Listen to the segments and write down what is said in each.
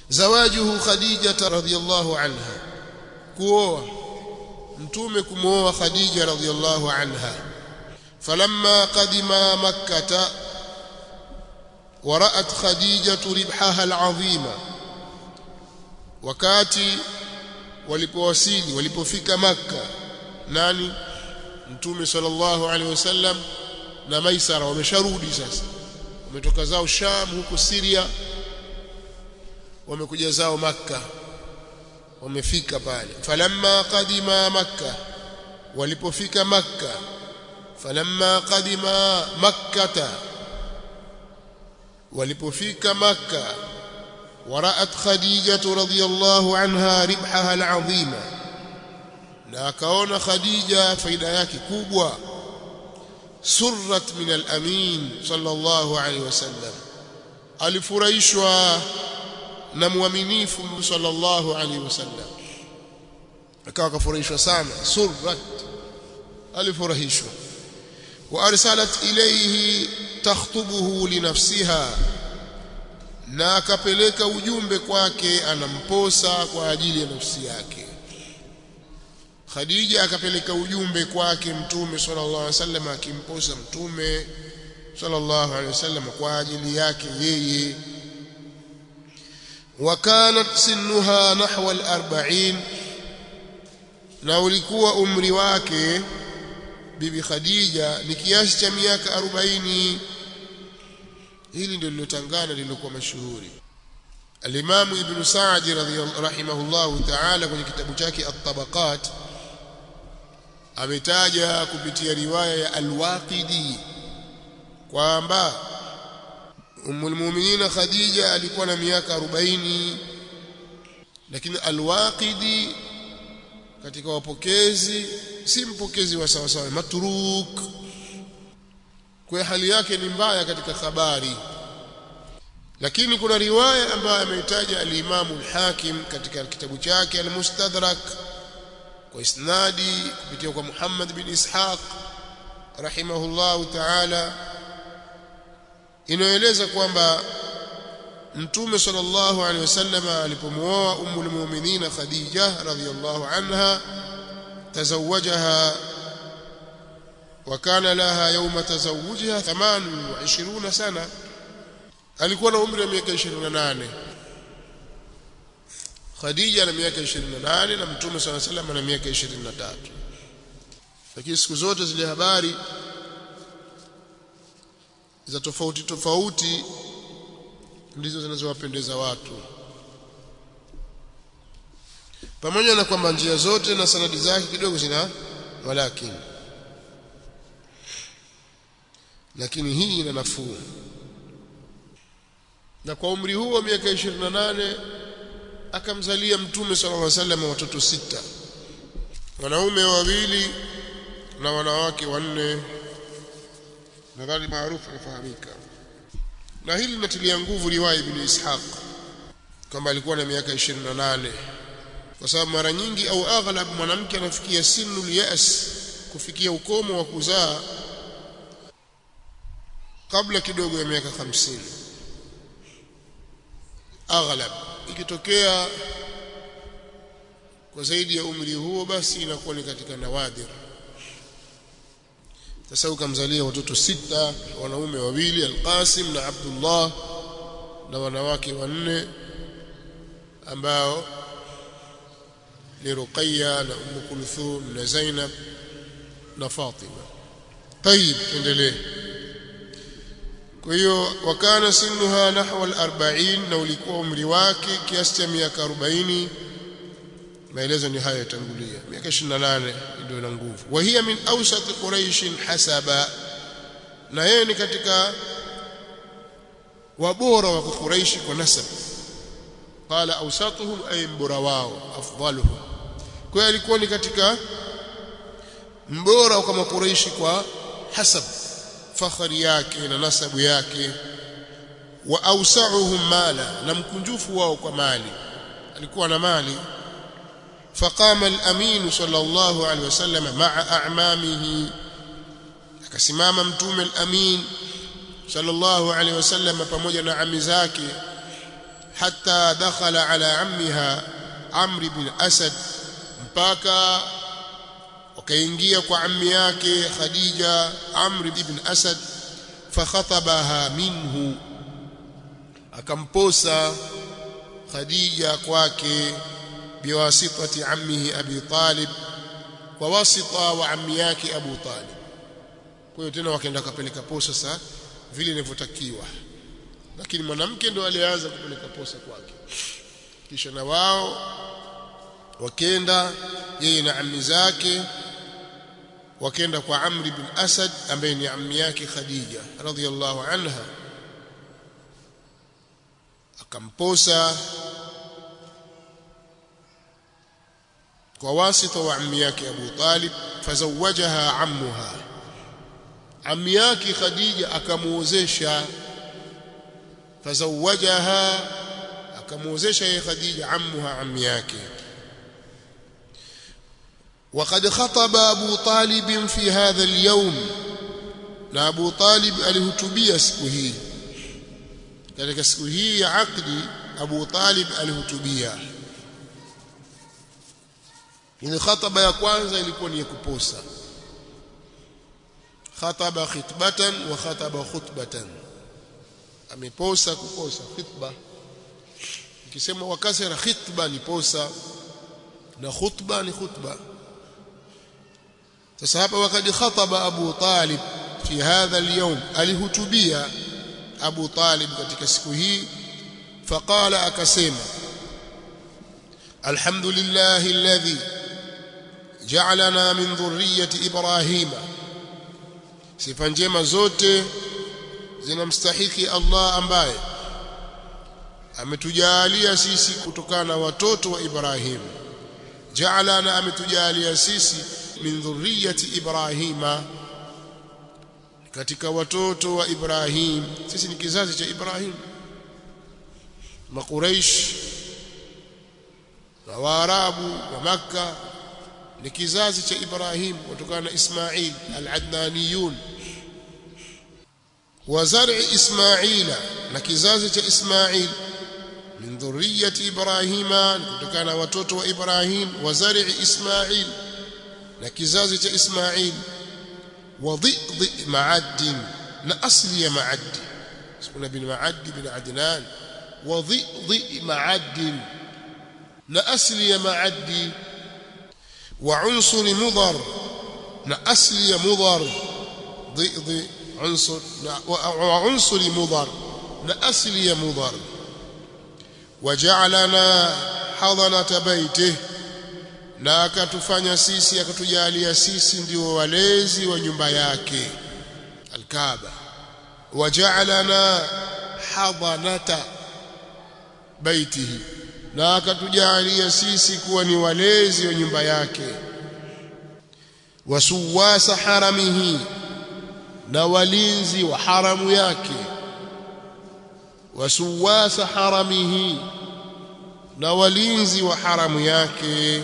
zawajuhu khadija radhiyallahu anha kuoa mtume kumooa khadija radhiyallahu anha falamma qadima makkah ورأت خديجة ربحها العظيم wakati walipowasili walipofika makka nani mtume sallallahu alaihi wasallam na maisara wamesharudi sasa wametoka zao sham huko Syria wamekuja zao makka wamefika pale falamma qadima makka walipofika makka falamma qadima makkata walipofika makka ورأت خديجة رضي الله عنها ربحها العظيم na akaona khadija faida yake kubwa surrat min al-amin sallallahu alaihi wasallam alifurahishwa na muaminifu sallallahu alaihi wasallam akawa kafurahishwa sana surrat alifurahishwa wa arsalat ilayhi takhtubuhu li nafsiha na akapeleka ujumbe kwake anamposa kwa ajili ya nafsi yake Khadija akapeleka ujumbe kwake mtume sallallahu alaihi wasallam akimposa mtume sallallahu alaihi wasallam kwa ajili yake yeye wakanat sinnuha nahwa al-40 na ulikuwa umri wake bibi Khadija ni kiasi cha miaka 40 hili ndio lilotangana lililokuwa mashuhuri Al-Imam Ibn Sa'd rahimahullahu ta'ala kwenye kitabu chake At-Tabaqat ametaja kupitia riwaya ya Al-Waqidi kwamba Ummul Mu'minin Khadija alikuwa na miaka 40 lakini Al-Waqidi katika wapokezi si mpokezi wa sawa sawa matruk kwa hali yake ni mbaya katika habari lakini kuna riwaya ambayo ameitaja al-Imam al-Hakim katika kitabu chake al-Mustadrak kwa isnadi kupitia kwa Muhammad bin Ishaq rahimahullahu ta'ala inaeleza kwamba Mtume sallallahu alaihi wasallam alipomuoa Ummul Mu'minin Khadija radhiyallahu anha tazawajaha وكان لها يوم تزوجها 28 سنه alikuwa na umri wa miaka 28 Khadija na miaka 28 na Mtume صلى الله عليه وسلم na miaka 23 lakini siku zote zile habari za tofauti tofauti ndizo zinazowapendeza watu pamoja na kwamba njia zote na sanadi zake kidogo zina walakini lakini hii ina nafuu na kwa umri huo wa miaka 28 akamzalia mtume sallallahu alaihi wasallam watoto sita wanaume wawili na wanawake wanne nadhani maarufu yafahamika na hili linatilia nguvu riwaya ibn Ishaq kama alikuwa na miaka 28 kwa sababu mara nyingi au aghlab mwanamke anafikia sinu yas kufikia ukomo wa kuzaa kabla kidogo ya miaka 50 aghlab ikitokea kwa zaidi ya umri huo basi inakuwa ni katika nawadir sasa ukamzalia watoto sita wanaume wawili Al-Qasim na Abdullah na wanawake wanne ambao ni Ruqayya na Umm Kulthum na Zainab na Fatima. Tayib tuendelee. Kwa hiyo wakana sinuha nahwa al-40 na ulikuwa umri wake kiasi cha miaka 40 maelezo ni haya yatangulia miaka 28 ndio na nguvu wa hiya min awsat quraish hasaba na yeye ni katika wabora wa quraish kwa nasab qala awsatuhum ay mbora wao afdaluhum kwa hiyo alikuwa ni katika mbora kama quraish kwa hasab fakhari yake na nasabu yake wa awsa'uhum mala na mkunjufu wao kwa mali alikuwa na mali فقام الأمين صلى الله عليه وسلم مع أعمامه akasimama mtume al-amin sallallahu alaihi wasallam pamoja na ami zake hatta dakhala ala ammiha Amr ibn Asad mpaka wakaingia kwa ammi yake Khadija Amr ibn Asad fakhatabaha minhu akamposa Khadija kwake biwasitati ammihi Abi Talib kwa wasita wa ammi yake Abu Talib kwa hiyo tena wakaenda kapeleka posa sasa vile inavyotakiwa lakini mwanamke ndo alianza kupeleka posa kwake kisha na wao wakenda yeye na ammi zake wakenda kwa Amr ibn Asad ambaye ni ammi yake Khadija radhiyallahu anha akamposa kwa wasita wa ammi yake Abu Talib fazawajaha ammuha ammi yake Khadija akamuozesha fazawajaha akamuozesha yeye Khadija ammuha ammi yake وقد خطب أبو طالب في هذا اليوم na Abu Talib alihutubia siku hii katika siku hii ya akdi Abu Talib alihutubia ile khataba ya kwanza ilikuwa ni ya kuposa khataba khitbatan wa khataba khutbatan ameposa kuposa khitba ikisema wakasira khitba ni posa na khutba ni khutba sasa hapa wakati khataba Abu Talib fi hadha al-yawm alihutubia Abu Talib katika siku hii faqala akasema alhamdulillahi alladhi ja'alana min dhurriyyati ibrahima sifa njema zote zinamstahiki Allah ambaye ametujalia sisi kutokana na watoto wa Ibrahim ja'alana ametujalia sisi min dhurriyyati ibrahima katika watoto wa Ibrahim sisi ni kizazi cha Ibrahim makuraish na waarabu wa makka ni kizazi cha Ibrahim kutokana na Ismail al-Adnaniyun wa zar'i Ismaila na kizazi cha Ismail min dhurriyyati Ibrahima kutokana na watoto wa Ibrahim wa zar'i Ismail na kizazi cha Ismail wa dhidhi ma'ad na asli ya ma'ad kuna bin ma'ad bin Adnan wa dhidhi ma'ad na asli ya ma'ad wa unsur mudhar na asli ya mudhar dhidhi unsur wa unsur mudhar na asli ya mudhar وجعلنا حضنة بيته na akatufanya sisi akatujalia sisi ndio walezi wa nyumba yake alkaaba waja'alana hadanata baitihi na akatujalia sisi kuwa ni walezi wa nyumba yake wasuwasa haramihi na walinzi wa haramu yake wasuwasa haramihi na walinzi wa haramu yake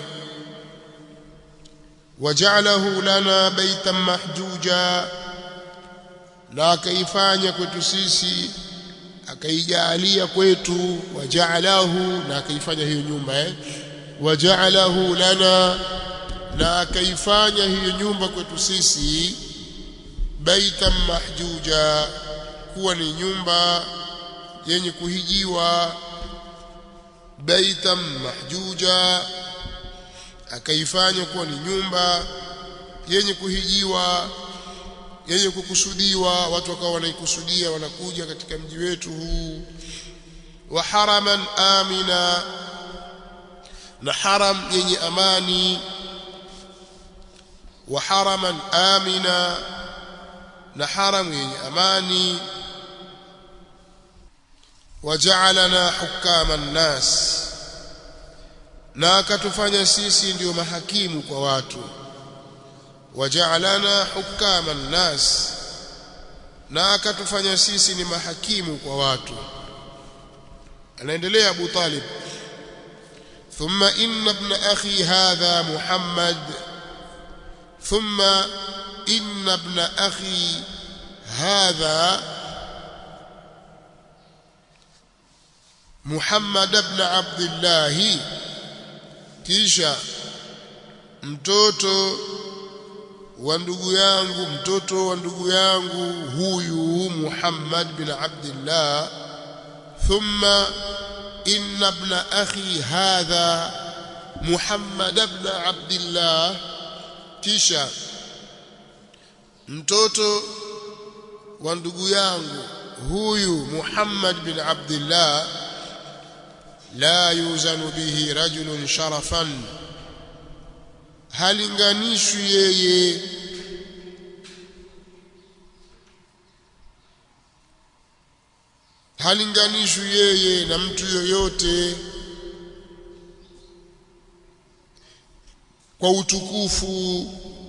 وجعله لنا بيتا محجوجا na akaifanya kwetu sisi akaijalia kwetu waja'alahu na akaifanya hiyo nyumba eh waja'alahu lana na akaifanya hiyo nyumba kwetu sisi baitan mahjuja kuwa ni nyumba yenye kuhijiwa baitan mahjuja akaifanya kuwa ni nyumba yenye kuhijiwa yenye kukusudiwa watu wakawa wanaikusudia wanakuja katika mji wetu huu wa haraman amina na haram yenye amani wa haraman amina na haram yenye amani waja'alana hukama nnas na akatufanya sisi ndio mahakimu kwa watu waja'alana hukama nnas na akatufanya sisi ni mahakimu kwa watu anaendelea Abu Talib thumma inna ibn akhi hadha Muhammad thumma inna ibn akhi hadha Muhammad ibn Abdullah kisha mtoto wa ndugu yangu mtoto wa ndugu yangu huyu Muhammad bin Abdullah thumma inna ibn akhi hadha Muhammad ibn Abdullah kisha mtoto wa ndugu yangu huyu Muhammad bin Abdullah la yuzanu bihi rajulun sharafan halinganishwi yeye halinganishwi yeye na mtu yoyote kwa utukufu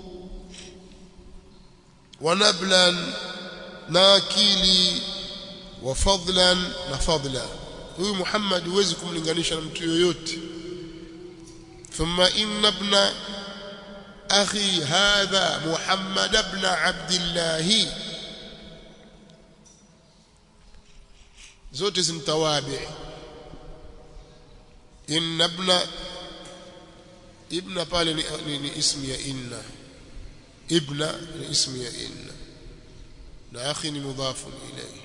wa nablan na akili wa fadlan na fadla huyu Muhammad huwezi kumlinganisha na mtu yoyote thumma inna ibna أخي هذا محمد بن عبد الله zote zimtawabi inna ibna ibna pale ni, ni, ni ismi ya inna ibna ni ismi ya inna na akhi ni mudhafu ilayhi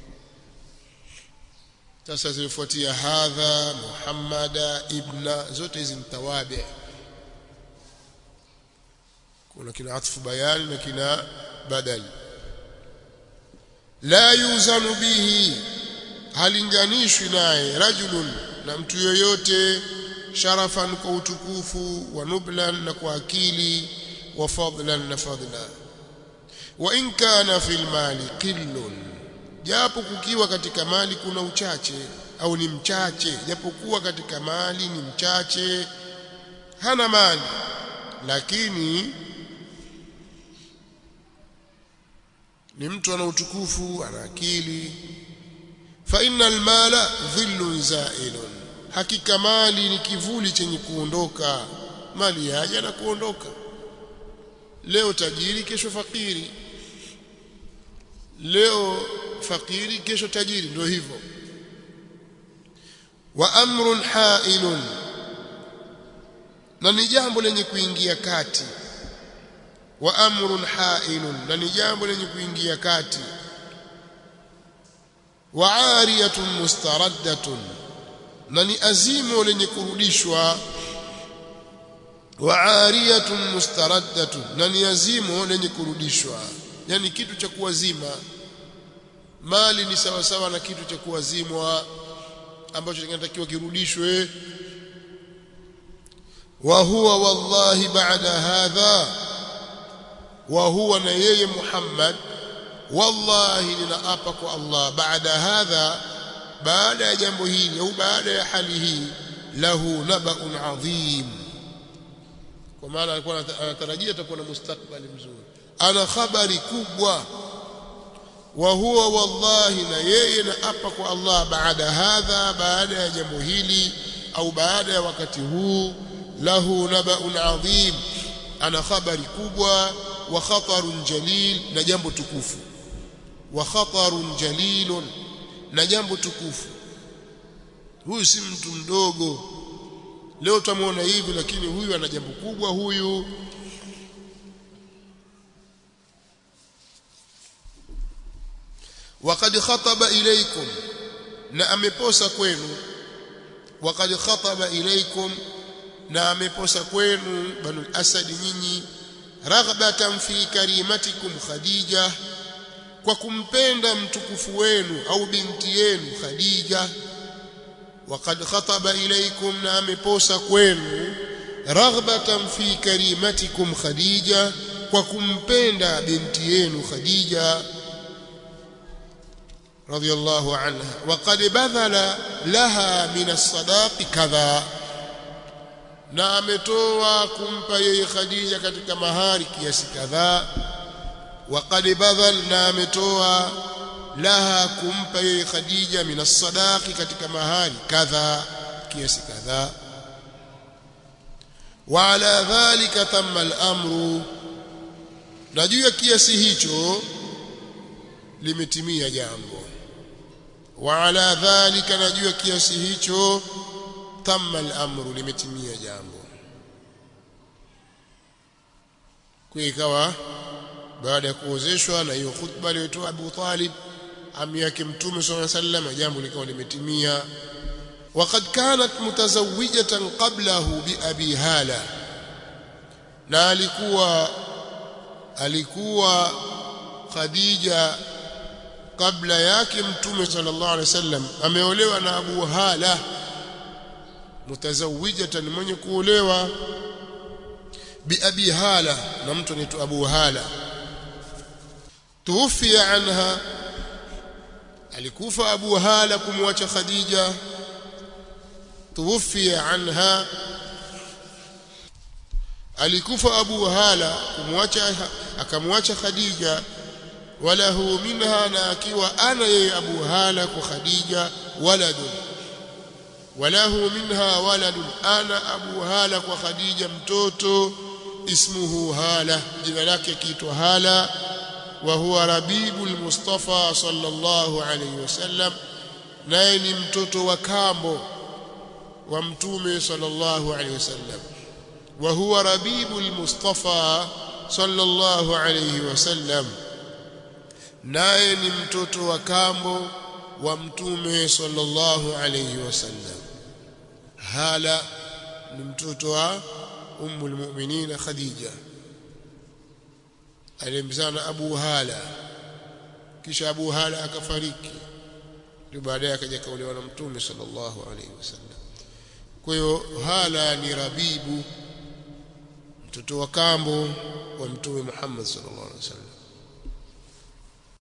sasa zilifuatia hadha muhammada ibna zote hizi mtawabi kuna kina atfu bayani na kina badal la yuzanu bihi halinganishwi naye rajulun na mtu yoyote sharafan kwa utukufu wa nublan na kwa akili wa fadlan na fadla wa in kana fil mali qillun japo kukiwa katika mali kuna uchache au ni mchache japokuwa katika mali ni mchache hana mali lakini ni mtu ana utukufu ana akili fa innal mala dhillun zailun hakika mali ni kivuli chenye kuondoka mali yaja na kuondoka leo tajiri kesho fakiri leo fakiri kesho tajiri ndio hivyo wa amrun hailun na ni jambo lenye kuingia kati wa amrun hailun na ni jambo lenye kuingia kati wa ariyatun mustaraddatun na ni azimo lenye kurudishwa wa ariyatun mustaraddatun na ni azimo lenye kurudishwa yani kitu cha kuwazima mali ni sawa sawa na kitu cha kuwazimwa ambacho kinatakiwa kirudishwe wa huwa wallahi ba'da hadha wa huwa na yeye Muhammad wallahi ninaapa kwa Allah baada hadha baada ya jambo hili au baada ya hali hii lahu nabaun adhim kwa maana alikuwa anatarajia atakuwa na mustakbali mzuri ana habari kubwa wa huwa wallahi na yeye naapa kwa Allah baada hadha baada ya jambo hili au baada ya wakati huu lahu nabaun adhim ana habari kubwa wa khatarun jalil na jambo tukufu wa khatarun jalilun na jambo tukufu huyu si mtu mdogo leo tutamwona hivi lakini huyu ana jambo kubwa huyu وقد خطب إليكم na ameposa kwenu وقد خطب إليكم na ameposa kwenu banu asad nyinyi raghbatan fi karimatikum khadija kwa kumpenda mtukufu wenu au binti yenu khadija وقد خطب إليكم na ameposa kwenu raghbatan fi karimatikum khadija kwa kumpenda binti yenu khadija رضي الله عنها وقد بذل لها من الصداق كذا na ametoa kumpa yeye Khadija katika mahari kiasi kadhaa waqad badhal na ametoa laha kumpa yeye Khadija min as-sadaqi katika mahari kadhaa kiasi kadhaa wa ala dhalika tamma al-amru na juu ya kiasi hicho limetimia jambo wa ala dhalika najua kiasi hicho tamma al-amru limetimia jambo kwa ikawa baada ya kuozeshwa na hiyo khutba aliyotoa Abu Talib ami yake mtume sallallahu alaihi wasallam jambo likawa limetimia وقد كانت متزوجة قبله بأبي هالة na alikuwa alikuwa Khadija kabla yake mtume sallallahu alaihi wasallam ameolewa na Abu Hala mutazawijatan mwenye kuolewa bi Abi Hala na mtu anaitwa Abu Hala tuwafia anha alikufa Abu Hala kumwacha Khadija tuwafia anha alikufa Abu Hala kumwacha akamwacha Khadija walahu minha na akiwa ana yeye Abu Hala kwa Khadija waladun walahu minha waladun ana Abu Hala kwa Khadija mtoto ismuhu Hala jina lake kiitwa Hala wa huwa Rabibul Mustafa sallallahu alayhi wasallam naye ni mtoto wa kambo wa mtume sallallahu alayhi wasallam وهو ربيب المصطفى صلى الله عليه وسلم naye ni mtoto wa kambo wa mtume sallallahu alayhi wasallam hala ni mtoto wa ummu almu'minin khadija alimzana abu hala kisha abu hala akafariki ndio baadaye akaja kaolewa na mtume sallallahu alayhi wasallam kwa hiyo hala ni rabibu mtoto wa kambo wa mtume Muhammad sallallahu alaihi wasallam